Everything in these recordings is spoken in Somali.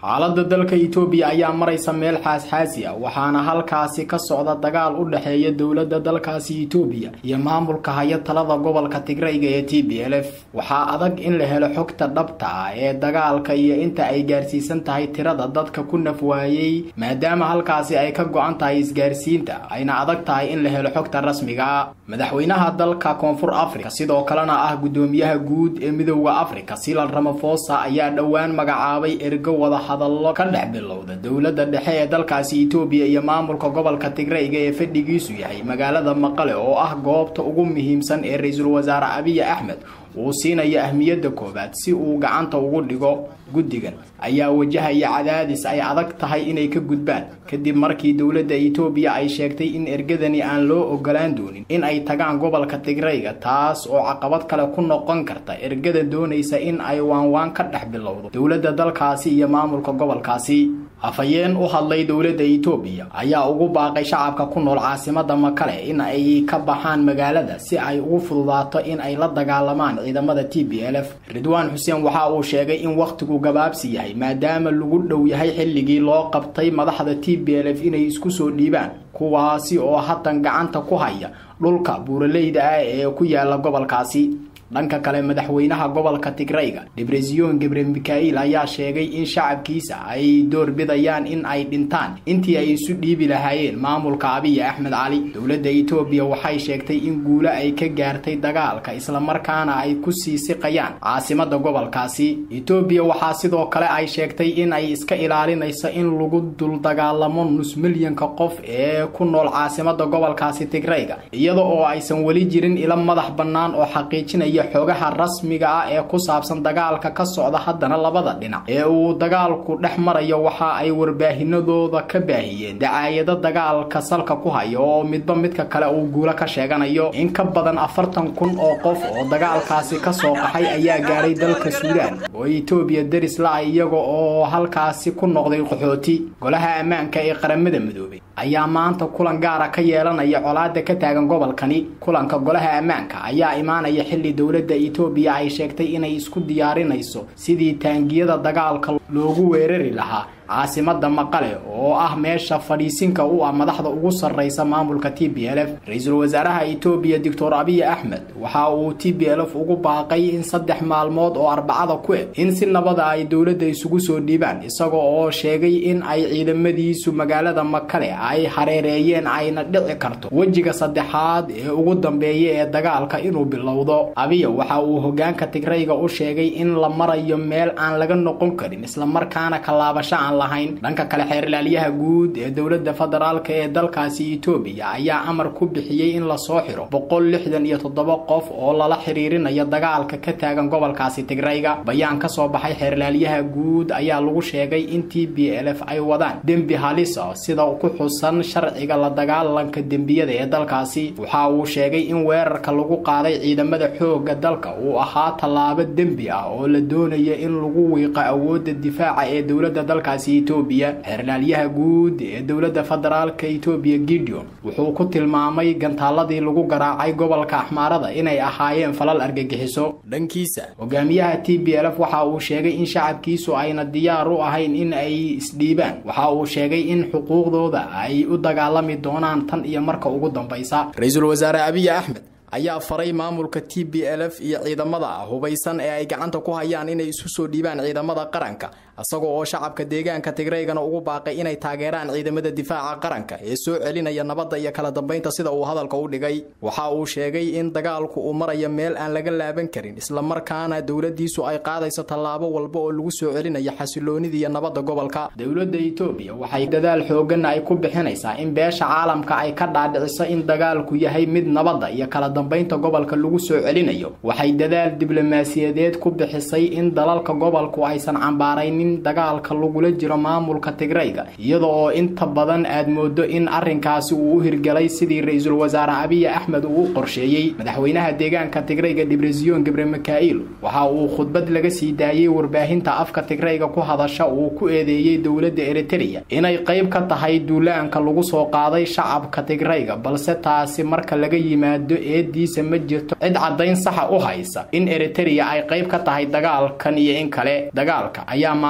xaaladda dalka itoobiya ayaa maraysa meel xaasxaasi ah waxaana halkaasi ka socda dagaal u dhexeeya dowladda dalkaasi itoobiya iyo maamulka haya talada gobolka tigrayga ee t b l f waxaa adag in la helo xogta dhabta ah ee dagaalka iyo inta ay gaarsiisan tahay tirada dadka ku naf waayey maadaama halkaasi ay ka go-an tahay isgaarsiinta ayna adag tahay in la helo xogta rasmiga ah madaxweynaha dalka koonfur africa sidoo kalena ah guddoomiyaha guud ee midooda africa silan ramafosa ayaa dhowaan magacaabay ergo wada hadallo ka dhex bilowda dowladda dhexe ee dalkaasi itoobiya iyo maamulka gobolka tigrayga ee fadhigiisu yahay magaalada maqale oo ah goobta ugu muhiimsan ee ra-iisul wasaare abiy axmed uu siinayo ahmiyadda koowaad si uu gacanta ugu dhigo guddigan ayaa wajahaya cadaadis ay adag tahay inay ka gudbaan kadib markii dowladda itoobiya ay sheegtay in ergadani aan loo ogolaan doonin in ay tagaan gobolka tigrayga taas oo caqabad kale ku noqon karta ergada doonaysa in ay waanwaan ka dhex bilowdo dowladda dalkaasi iyo maamulka gobolkaasi afhayeen u hadlay dowladda itoobiya ayaa ugu baaqay shacabka ku nool caasimada makale in ay ka baxaan magaalada si ay ugu fududaato in ay la dagaalamaan ciidamada t b l f ridwaan xuseen waxa uu sheegay in wakhtigu gabaabsi yahay maadaama lagu dhow yahay xilligii loo qabtay madaxda t b l f inay isku soo dhiibaan kuwaasi oo haddan gacanta ku haya dhulka buuraleyda ah ee ku yaala gobolkaasi dhanka kale madaxweynaha gobolka tigrayga debreziyon gebre mikail ayaa sheegay in shacabkiisa ay door bidayaan in ay dhintaan intii ay isu dhiibi lahaayeen maamulka abiy axmed cali dowladda itoobiya waxay sheegtay in guulo ay ka gaartay dagaalka islamarkaana ay ku sii siqayaan caasimada gobolkaasi itoobiya waxaa sidoo kale ay sheegtay in ay iska ilaalinayso in lagu duldagaalamo nus milyanka qof ee ku nool caasimada gobolkaasi tigrayga iyada oo aysan weli jirin ilo madax bannaan oo xaqiijinaya xoogaha rasmiga ah ee ku saabsan dagaalka ka socda haddana labada dhinac ee uu dagaalku dhex marayo waxa ay warbaahinadooda ka baahiyeen dacaayado dagaalka salka ku haya oo midba midka kale uu guulo ka sheeganayo in ka badan afartan kun oo qof oo dagaalkaasi ka soo qaxay ayaa gaadhay dalka suudaan oo itoobiya deris la-a iyaga oo halkaasi ku noqday qaxooti golaha ammaanka ee qaramada midoobay ayaa maanta kulan gaara ka yeelanaya colaada ka taagan gobolkani kulanka golaha ammaanka ayaa imaanaya xilli dowladda itoobiya ay sheegtay inay isku diyaarinayso sidii taangiyada dagaalka loogu weerari lahaa caasimada maqale oo ah meesha fadhiisinka u ah madaxda ugu sarraysa maamulka t b l f ra-iisul wasaaraha itoobiya doctor abiy axmed waxa uu t b l f ugu baaqay in saddex maalmood oo arbacada ku eg in si nabada ay dowladda isugu soo dhiibaan isaga oo sheegay in ay ciidamadiisu magaalada makale ay hareereeyeen ayna dhici karto wejiga saddexaad ee ugu dambeeya ee dagaalka inuu bilowdo abiya waxa uu hogaanka tigrayga u sheegay in la marayo meel aan laga noqon karin islamarkaana kalaabasho aan dhanka kale xeerlaaliyaha guud ee dowladda federaalka ee dalkaasi itoobiya ayaa amar ku bixiyey in lasoo xiro boqol lixdan iyo toddoba qof oo lala xiriirinayo dagaalka ka taagan gobolkaasi tigrayga bayaan ka soo baxay xeerlaaliyaha guud ayaa lagu sheegay in t b l f ay wadaan dembi halis ah sida ku xusan sharciga la dagaalanka dembiyada ee dalkaasi waxa uu sheegay in weerarka lagu qaaday ciidamada xoogga dalka uu ahaa tallaabo dembi ah oo la doonayo in lagu wiiqo awoodda difaaca ee dowladda dalkaasi itoobiya xeerlaalyaha guud ee dowladda federaalka itoobiya gideon wuxuu ku tilmaamay gantaaladii lagu garaacay gobolka axmaarada inay ahaayeen falal argagixiso dhankiisa hogaamiyaha t b l f waxa uu sheegay in shacabkiisu ayna diyaar u ahayn in ay isdhiibaan waxa uu sheegay in xuquuqdooda ay u dagaalami doonaan tan iyo marka ugu dambaysa ra-iisul wasaare abiy axmed ayaa faray maamulka t b l f iyo ciidamada hubaysan ee ay gacanta ku hayaan inay isu soo dhiibaan ciidamada qaranka isagoo oo shacabka deegaanka tigraygana ugu baaqay inay taageeraan ciidamada difaaca qaranka ee soo celinaya nabadda iyo kala dambaynta sida uu hadalka u dhigay waxa uu sheegay in dagaalku uu marayo meel aan laga laaban karin islamarkaana dowladiisu ay qaadayso tallaabo walba oo lagu soo celinayo xasiloonida iyo nabadda gobolka dowladda itoobiya waxay dadaal xoogan ay ku bixinaysaa in beesha caalamka ay ka dhaadhiciso in dagaalku yahay mid nabadda iyo kala dambaynta gobolka lagu soo celinayo waxay dadaal diblomaasiyadeed ku bixisay in dalalka gobolku aysan cambaaraynin dagaalka lagula jiro maamulka tigrayga iyada oo inta badan aad moodo in arrinkaasi uu u hirgelay sidii ra-iisul wasaare abiy axmed uu u qorsheeyey madaxweynaha deegaanka tigrayga dibreziyon gebre mikail waxa uu khudbad laga sii daayey warbaahinta afka tigrayga ku hadasha uu ku eedeeyey dowladda eritereya inay qayb ka tahay duulaanka lagu soo qaaday shacabka tigrayga balse taasi marka laga yimaado eediisa ma jirto cid caddayn saxa u haysa in eritereya ay qayb ka tahay dagaalkan iyo in kale dagaalka ayaa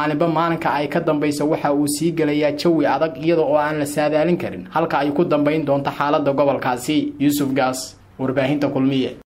maalinba maalinka ay ka dambayso waxa uu sii gelayaa jawi adag iyada oo aan la saadaalin karin halka ay ku dambayn doonto xaaladda gobolkaasi yuusuf gaas warbaahinta kulmiye